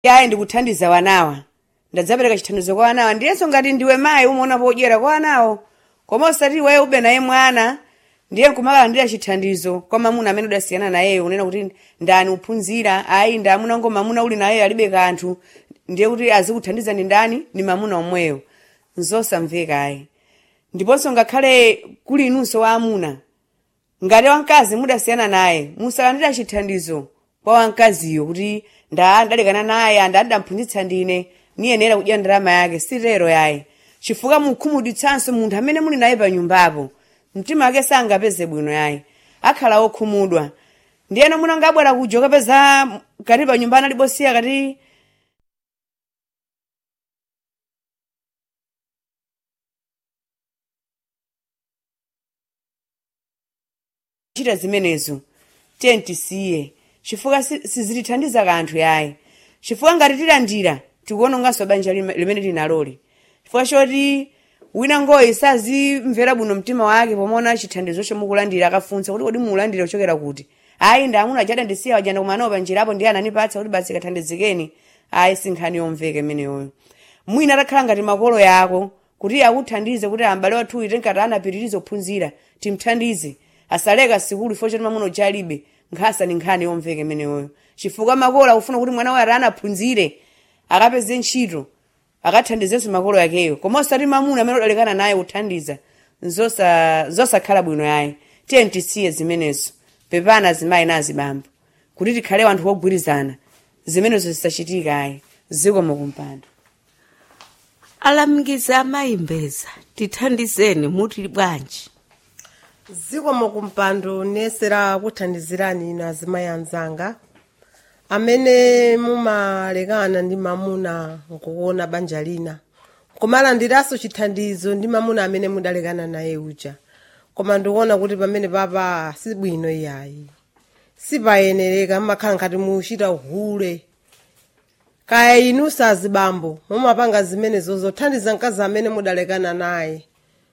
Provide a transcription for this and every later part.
yayi ndikuthandiza wanawa ndadzapereka chithandizo kwa wanawa ndiyenso ngati ndiwe mayi umaona podyera kwa wanawo koma osati iweyo ube naye mwana ndiye nkumakalandira chithandizo kwa mamuna amene udasiyana nayeyo unena kuti ndani uphunzira ayi ndi amuna ngo mamuna uli nayeyo alibe kanthu ndiye kuti azikuthandiza ndi ndani ndi mamuna omweyo nzosamveka ayi ndiponso ngakhale kuli inunso wa amuna ngati wamkazi mudasiyana naye musalandira chithandizo kwa wamkaziyo kuti nda ndalekana naye anda ndamphunzitsa ndine niyenera kudya ndalama yake sitero yaye chifukwa mukhumudwitsanso munthu amene muli naye pa nyumbapo mtima wake sangapeze bwino yaye akhala okhumudwa ndiyeno munanga abwera kuja kapeza kati pa nyumba analibosiya kati chita zimenezo tiye tisiye chifukwa si- sizitithandiza kanthu yayi chifukwa ngati tilandira tikuononganso banja lime- limene tinaloli chifukwa choti wina ngoyi sazimvera bwino mtima wake pomaona chithandizo chomukulandira akafunsa kuti kodi mukulandira kuchokera kuti ayi ndi amuna chada ndisiya wajanda kumanawo panjirapo ndiye anandipatsa kuti basi kathandizikeni ayi sinkhani yomveka imeneyoyo mwina atakhala ngati makolo yako kuti akuthandize kuti ambale wathu uite nkati anapitiriza kuphunzira timthandize asaleka sikulu ifo choti mamuna uchalibe nkhasa ni nkhani yomveka imeneyoyo chifukwa makolo akufuna kuti mwana waye ati anaphunzire akapeze ntchito akathandizenso makolo yakeyo koma osati mamuna amene udalekana naye kuthandiza zosa- zosakhala bwino yayi tiye tisiye zimenezo pepana azimayi nazibambo kuti tikhale wanthu wogwirizana zimenezo zisachitika ayi zikomo kumpando alamikizani amayi mbeza tithandizeni muti bwanji zikomo kumpando nesera kuthandizirani inu azimayi anzanga amene mumalekana ndi mamuna nkuona banja lina kumalandiranso chithandizo ndi mamuna amene mudalekana naye uja koma ndikuona kuti pamene papa sibwino iyayi sipayenereka mmakhala ngati muchita uhule kaya inu sazibambo mumapanga zimenezo zothandiza mkazi amene mudalekana naye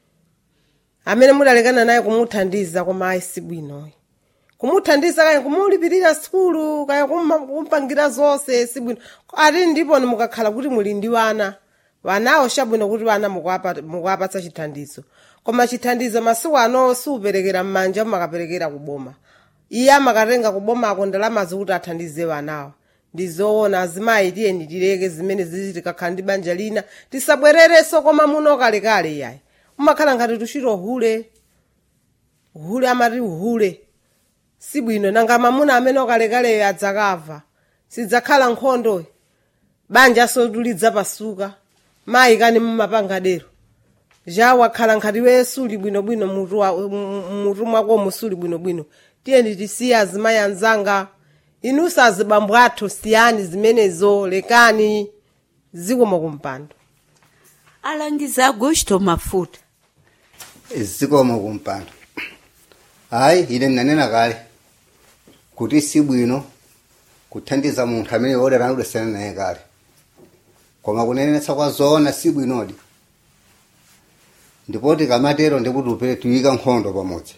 amene mudalekana naye kumuthandiza koma ayi sibwinoyi kumuthandiza kaya kumulipirira sikulu kaya kumma- kumpangira zonse sibwino ati ndipo mukakhala kuti muli ndi wana wanawo chabwino kuti wana mukuwapa- mukuwapatsa chithandizo koma chithandizo masiku ano siuperekera m'manja mumakaperekera kuboma iye amakatenga kubomako ndalama zikuti athandize wanawo ndizoona azimayi tiyeni tileke zimene zizi tikakhala ndi banja lina tisabwererenso koma muno kalekale yayi umakhala ngati tuchita uhule uhule amati uhule sibwino nanga mamuna amene okalekaleyo adzakava sidzakhala nkhondo banja sodulidza pasuka mayi kani mumapangadero ja wakhala nkhati we suli bwinobwino mutu wa- mu- mu- mutu mwakomo suli bwinobwino tiyeni tisiye azimayi anzanga inunso azibambo athu siyani zimenezo lekani zikomo kumpando alangiza agosto mafuta zikomo kumpando hayi ine ndinanena kale kuti si bwino kuthandiza munthu amene wodera udasiyana naye kale koma kunenetsa kwa zoona si bwinodi ndipo tikamatero ndikuti upere tuyika nkhondo pamodzi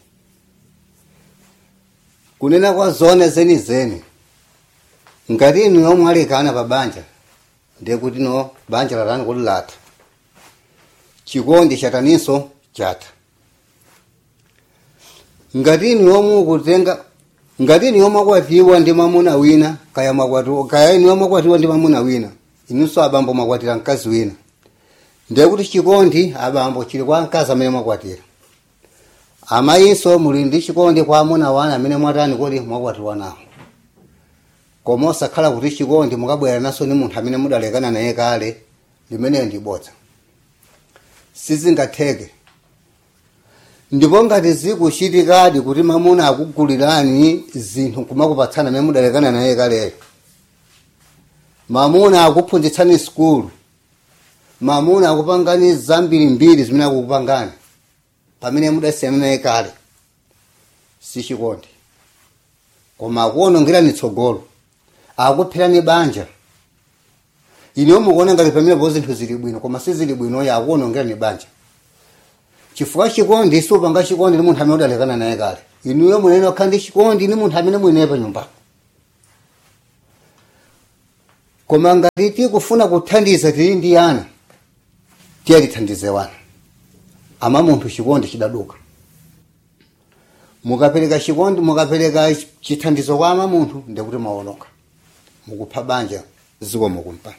kunena kwa zoona zenizeni ngati inu yomwe alekana pa banja ndiye kuti no banja latani kuti latha chikondi chataninso chatha ngati inu yomwe ukutenga ngati inu yomwe akwatiwa ndi mamuna wina kaya makwatiwa kaya inu yomwe akwatiwa ndi mamuna wina inunso abambo mwakwatira mkazi wina ndiye kuti chikondi abambo chili kwa mkazi amene mwakwatira amayinso muli ndi chikondi kwa amuna wana amene mwatani kuti mwakwatiwa nawo koma osakhala kuti chikondi mukabwera naso ni munthu amene mudalekana naye kale limeneyo ndi bodza sizingatheke ndipo ngati zikuchitikadi kuti mamuna akugulirani zinthu kumakupatsana amene mudalekana naye kaleyo mamuna akuphunzitsani sikulu mamuna akupangani zambiri mbiri zimene akukupangani pamene mudasiyana naye kale sichikondi koma akuonongerani tsogolo akupherani banja inewo mukuona ngati pamenepo zinthu zili bwino koma sizili bwinoyo akuonongerani banja chifukwa chikondi supanga chikondi ni munthu amene udalekana naye kale inuyo munene wakhala ndi chikondi ni munthu amene mwinaye pa nyumbapo koma ngati tikufuna kuthandiza tili ndi ana tiyatithandize wana ama munthu chikondi chidaduka mukapereka chikondi mukapereka chithandizo kwa ama munthu ndikuti maonoka mukupha banja zikomo kumpando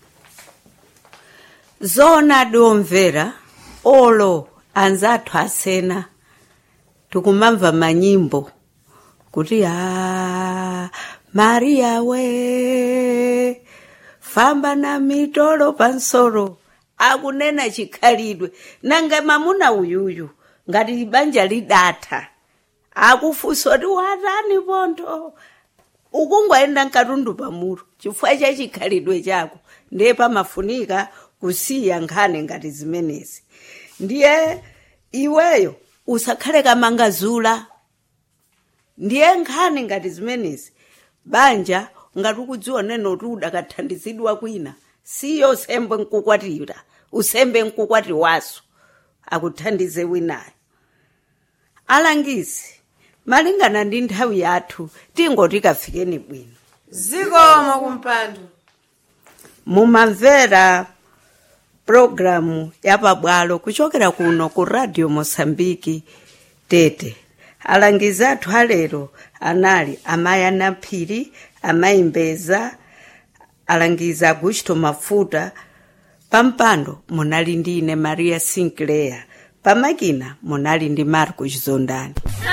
zona diomvera olo anzathu asena tikumamva manyimbo kuti a mariya we famba na mitolo pansoro akunena chikhalidwe nange mamuna uyuyu ngati banja lidatha akufunsa kuti watani pontho ukungwayenda mkatundu pamuro chifukwa cha chikhalidwe chako ndiye pamafunika kusiya nkhani ngati zimenezi ndiye iweyo usakhale kamangazula ndiye nkhani ngati zimenezi banja ngati ukudziona kuti udakathandizidwa kwina siyo usembe nkukwatira usembe nkukwati waso akuthandize winayo alangizi malingana ndi nthawi yathu tingoti kafikeni bwino zikomo kumpando mumamvera pulogalamu yapabwalo kuchokera kuno ku radio mosambiki tete alangizi athu alero anali amayi anaphiri amayi mbeza alangizi agusto mafuta pampando munali ndi ine maria sinclair pamakina munali ndi marco chizondani